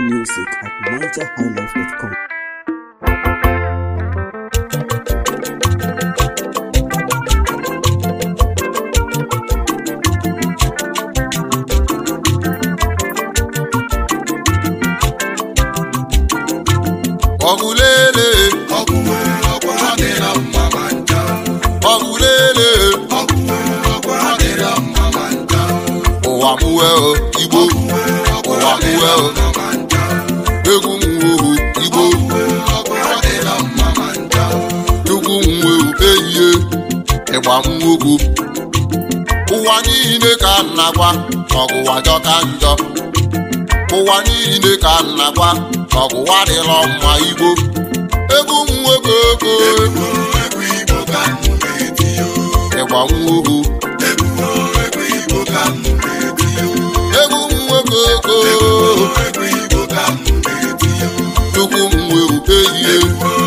music at nigerhighlife.com. ọgụlele ọgụlele ụwa mụwe o, igbo ụwa mụwe o, egwu mwewu igbo chukwu mwewu ehihie ịgba mwogwu ụwa niile ka m na-agwa ọgụwa jọka njọ ụwa niile ka m na-agwa ọgụwa dịrọ mma igbo egwu nwoke oko ịgba mwogwu egwu nwoke oko chukwu mwewu ehihie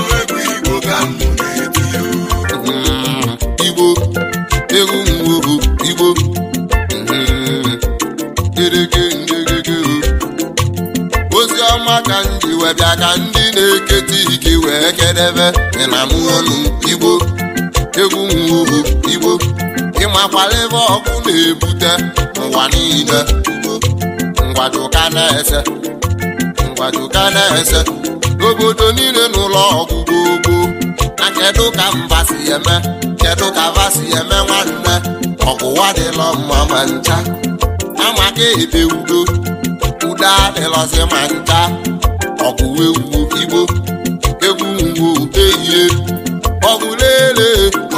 Mm, igbo egwu mwewu igbo Mm, gerege ngegege o ozi ọma ka m ji wee bịa ka ndị na-eketa ike wee kedebe dị na mụọnụ igbo egwu mwuhu igbo ịmakwala ebe ọkụ na-ebute ụwa niile ngwajuka na-ese ngwajuka na-ese obodo niile n'ụlọ ọgwụgwụ ogbo na kedu ka mba si eme kedu ka va si eme nwanne ọgwụwa dịlọ mma ma ncha amaka ebe udo udo adịlọzi ma ncha ọgwụwe ugwu igbo egwu ngwu ehihie ọgwụlele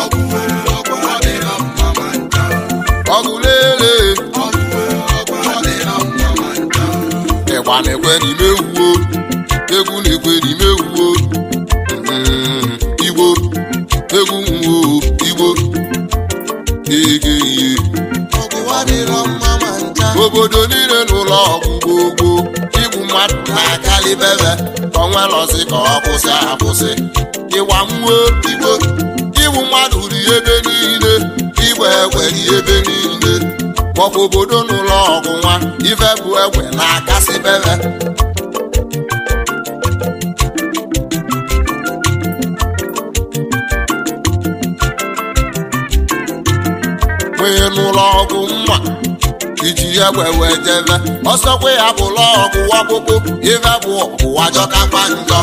ọgwụlele ịgba na-ekwe n'ime ewuo egwu na-ekwe n'ime ewuo Mm, igbo egwu ngwo igbo ege ihe obodo niile n'ụlọ ọgwụgwọ ogbo igbu mmadụ na-akalị bebe ka onwelozi ka ọ kwụsị akwụsị ịgba mmụọ igbo igbu mmadụ dị ebe niile igbe egbe dị ebe niile maọbụ obodo n'ụlọ ọgwụ nwa ife bụ egbe na-akasị bebe nwee n'ụlọ ọgwụ mma iji egbe wee jebe ọsọkwa ya bụ ụlọ ọgwụ ọkpụkpụ ife bụ ọgwụwa jọkakwa njọ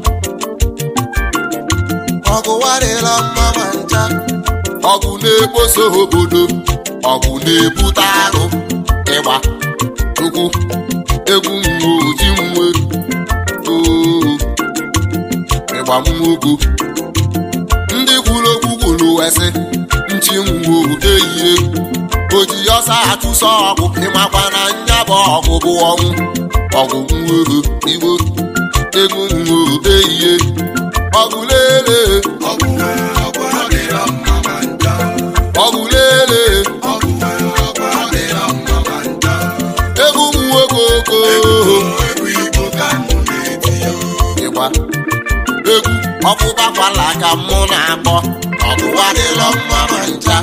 ọgwụwa dịla mma ma ncha ọgwụ na-ekposo obodo ọgwụ na-ebute arụ ịgba tukwu egwu mwe oji mwe oo ịgba mmogbo ndị kwuru okwu kwuru wesị nchi ngwo ehihie oji ọsa achụso ọgwụ ịmakwa na nya bụ ọgwụ bụ ọnwụ ọgwụ nwere igbo egwu nwo ehihie ọgwụ lele ọgwụ lele egwu nwoke oko ịgba egwu ọkpụkpakwala ka mụ na-akpọ ọgwụwa dịlọ mma ma ncha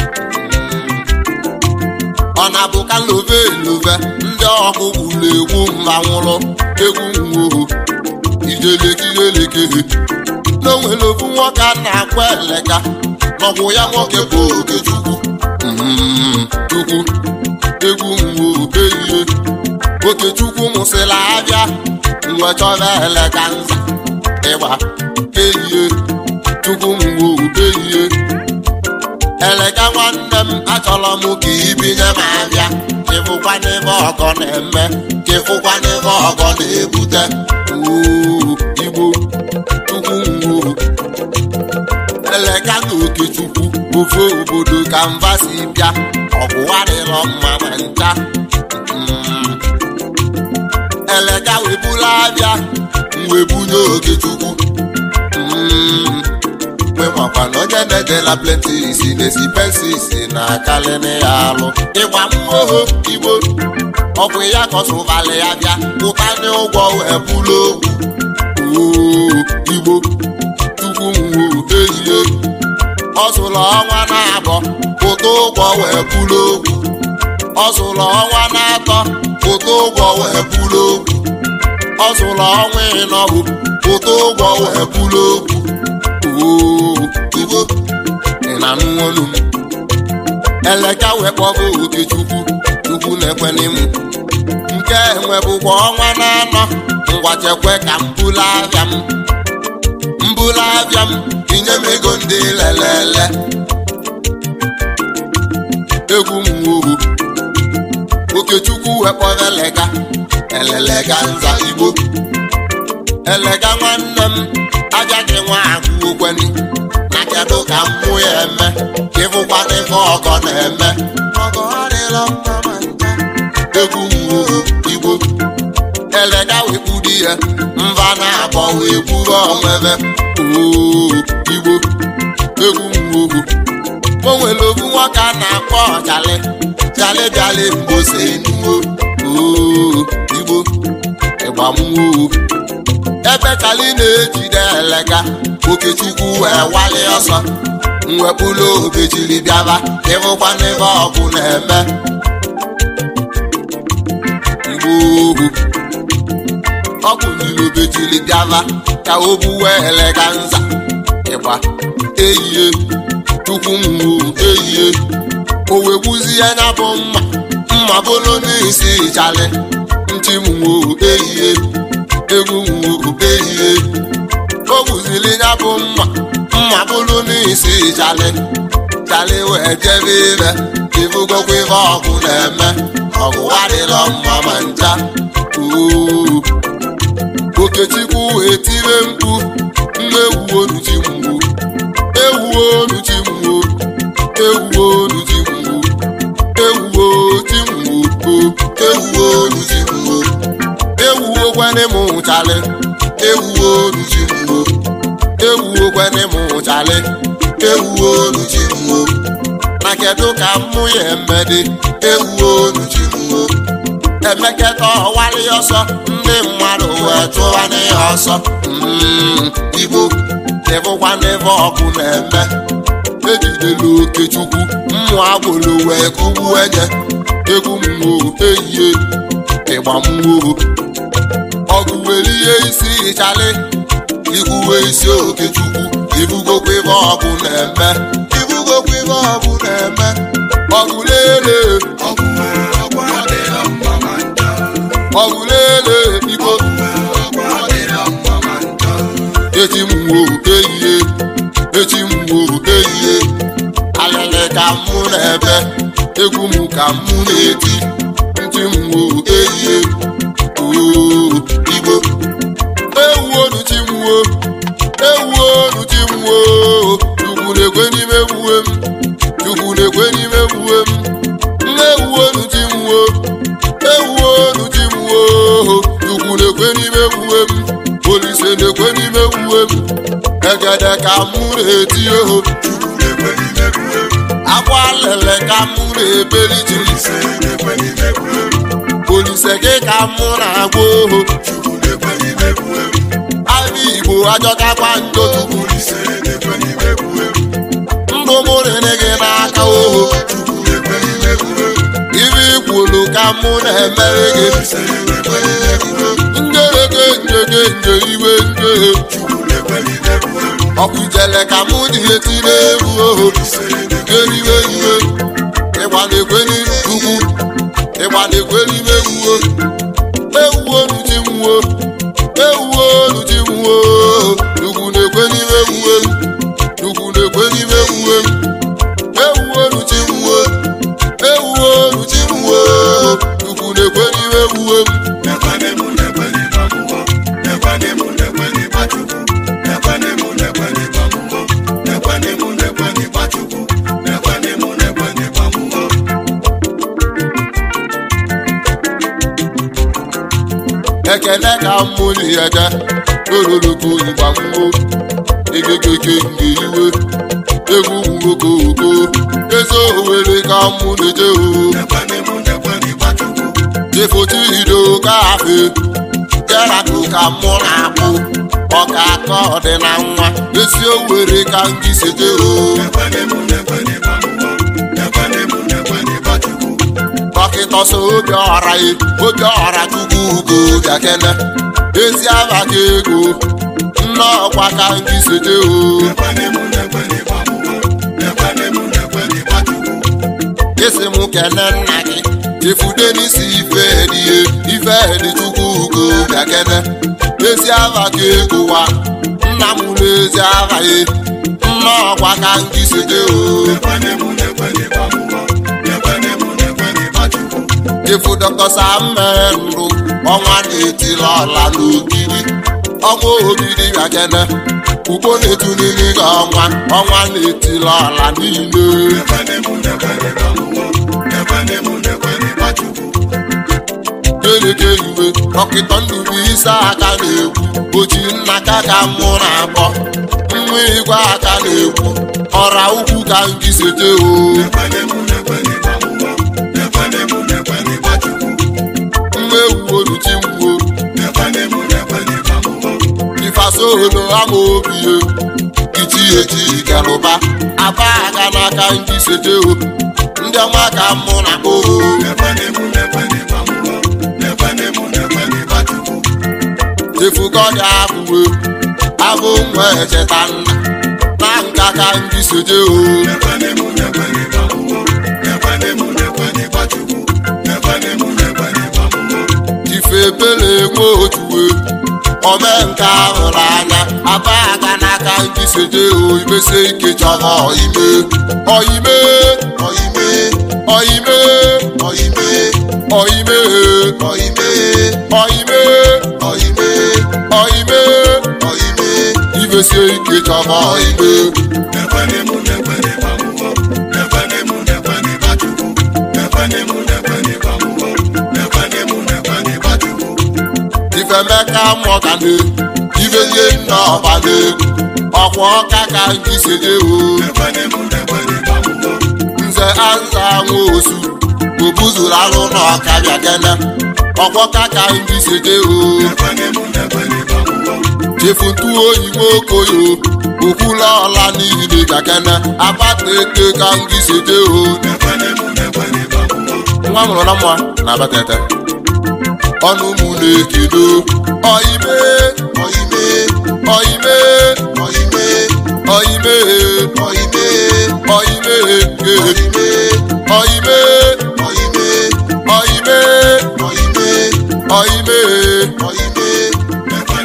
ọ na-abụ ka love love ndị ọkụkụ na-egwu mmanwụrụ egwu nwoho ijelekirelekere n'onwere ofu nwoke a na-akwa eleka n'ọgwụ ya nwoke bụ okechukwu Mm, chukwu egwu nwoho ehihie okechukwu mụsịla abịa mgbe chọba eleka nza ịgba ehihie chukwu nwoho ehihie eleka nwanne m achọrọ m ka ibinye m abịa ịfụkwa n'ebe ọgọ na-eme ka ịfụkwa n'ebe ọgọ na-ebute Oo, igbo chukwu nwuru eleka na okechukwu ofe obodo ka mba si bịa ọgwụwa dịrọ mma ma ncha Mm. eleka webula abịa mwebunye okechukwu Mm. nwemakwa na onye na-edela plenti isi na-esi pensi isi na akalịnị ya alụ ịgba mmụọ igbo ọ bụ ya kọsụvalị ya bịa pụtanye ụgwọ wee bụrụ okwu oo igbo chukwu nwuru ehihie ọ zụrụ ọnwa na-abọ pụta ụgwọ wee bụrụ okwu ọ zụrụ ọnwa na-atọ pụta ụgwọ wee bụrụ okwu ọ zụrụ ọnwa ịnọbụ ụtọ ụgwọ wee bụrụ okwu oo igbo ị na-anụ olu m eleka wee kpọgo okechukwu chukwu na-ekwe m nke enwebụkwa ọnwa na-anọ ngwachekwe ka m bulu abịa m mbulu abịa m inye m ego ndị lelele egwu m woho okechukwu wee kpọrọ elega elelega nza igbo elega nwanne m ajaghị nwa agụ okweni na kedu ka mmụ ya eme ịfụkwa n'ife ọgọ na-eme ọgọ adịla mma ma ncha egwu nwuru igbo elega wekpuru ya mba na-abọ wee kwuru onwebe oo igbo egwu nwuru o nwere ofu nwoke a na-akpọ chali chali bịali mbose enuo oo igbo ịgbamwoo ebe chali na-ejide elega okechukwu wee wali ọsọ mwepụlụ obejiri bịaba ịfụkwa n'ebe ọgụ na-eme mgbe ohu ọ bụnyere obejiri bịaba ka o buwe elega nza ịgba eyie chukwu mwu eyie o wee gbuzie anya bụ mma mma bụrụ n'isi chali ntị mwo eyie egwu mwo eyie o gbuziri ya bụ mma mma bụrụ n'isi chali chali wee jebe ire ịbụgokwa ife ọgụ na-eme ọgụ adịrọ mma ma ncha oo okechukwu wee tire mkpu mmewu onuchi mgbu ewuo onuchi mgbu ewuo onuchi mgbu ewuo ti mgbu ewuo onuchi mgbu ewuo kwene mụ chali ewuo onuchi mgbu ewuo kwene mụ chali ewuo onuchi mgbu na kedu ka mmụ ya emedi ewuo onuchi mgbu emeketa ọwali ọsọ ndị mmadụ wee tụwa n'ihe ọsọ Mm, igbo dịbụkwa n'ebe ọkụ na-eme ejidela okechukwu mmụ agboro wee kụgbu enye egwu mmụọ eyie ịgba mmụọ ọgụ were ihe isi ịchali ikwuwe isi okechukwu ibugokwa ebe ọgụ na-eme ibugokwa ebe ọgụ na-eme ọgụ lele ọgụ ọgụ lele igbo echi mwo eyie echi mwo eyie alele ka mụ na-ebe egwu m ka mụ na-eti ntị mwo eyie oo igbo ewuonu chi mwo ewuonu chi mwo chukwu na-ekwe n'ime ewuwe m chukwu na-ekwe n'ime ewuwe m nne ewuonu chi mwo ewuonu chi mwo chukwu na-ekwe n'ime ewuwe m olise na-ekwe n'ime ewuwe m egede ka mụ na-eti oho akwa lele ka mụ na-ebeli ji olise gị ka mụ na-agwa oho abịa igbo ajọkakwa njọ tupu ndụ mụ rere gị n'aka oho ibe ikwulu ka mụ na-emere gị njereke njeke nje iwe njehe ọkụjele ka mụ dị eti n'egwu oho eriwe iwe ịgba na-ekwe n'ugwu ịgba na-ekwe n'ime ewuo ewuo nuchi nwuo ewuo nuchi nwuo ugwu na-ekwe n'ime ewuwe m ugwu na-ekwe n'ime ewuwe m ewuo nuchi nwuo ewuo nuchi nwuo ugwu na-ekwe n'ime ewuwe m ekene ka mmụli ede ololoko mgbamgbo egegege nke iwe egwu nwoke oko eze owere ka mụ na-eje o jefotido ka afe jerako ka mụ na-akpụ ọka aka ọdị na nwa ezi owere ka ngị seje o dọkịta so obi ọra ye obi ọra chukwu ugo gakene ezi aba ka ego nne ọkwa ka ndị sete o isi m kene nna gị chefude n'isi ife dị ife dị chukwu ugo bịa kene ezi aba ka ego wa nna m n'ezi aba ye nne ọkwa ka ndị sete o chefu dọkịta sam mere ndụ ọnwa na-etila ọla n'ogidi ọnwa ogidi bịa kene ugbo na-etu n'ili gị ọnwa ọnwa na-etila ọla niile keleke iwe dọkịta ndụbụ isi aka na-ekwu oji nna ka ka mụ na abọ nwa igwe aka na-ekwu ọra ukwu ka ndị sete o mma ewu oluchi mgbuo ifasolo ama obie iti eji kelụba aba aga n'aka ndị sete o ndị ọma ka mụ na o chefugọdị abụwe abụ nwa echeta nna na nka ka ndị sete o ifebele nwe otuwe omenka hụrụ anya aba aga n'aka ndị sete o imesi ike chọrọ ime ọime ọime ọime ọime ọime ọime ọime ọime ọime ọime imesi ike chọrọ ime ifemeka mọgane ibelie nna ọbana ọkwa ọka ka ndị sete o nze aza nwa osu obuzuru alụ na ọka bịa kene ọkwa ọka ka ndị sete o chefuntu oyi nwokoyo okwula ọla niile bịa kene abata eke ka ndị sete o nwa mụrụ na mma na abatete ọnụ mụ na-ekedo ọime ọime ọime ọime ọime ọime ọime ọime ọime ọime ọime ọime ọime ọime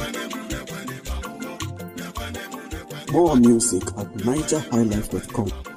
More music at NigerHighlife.com.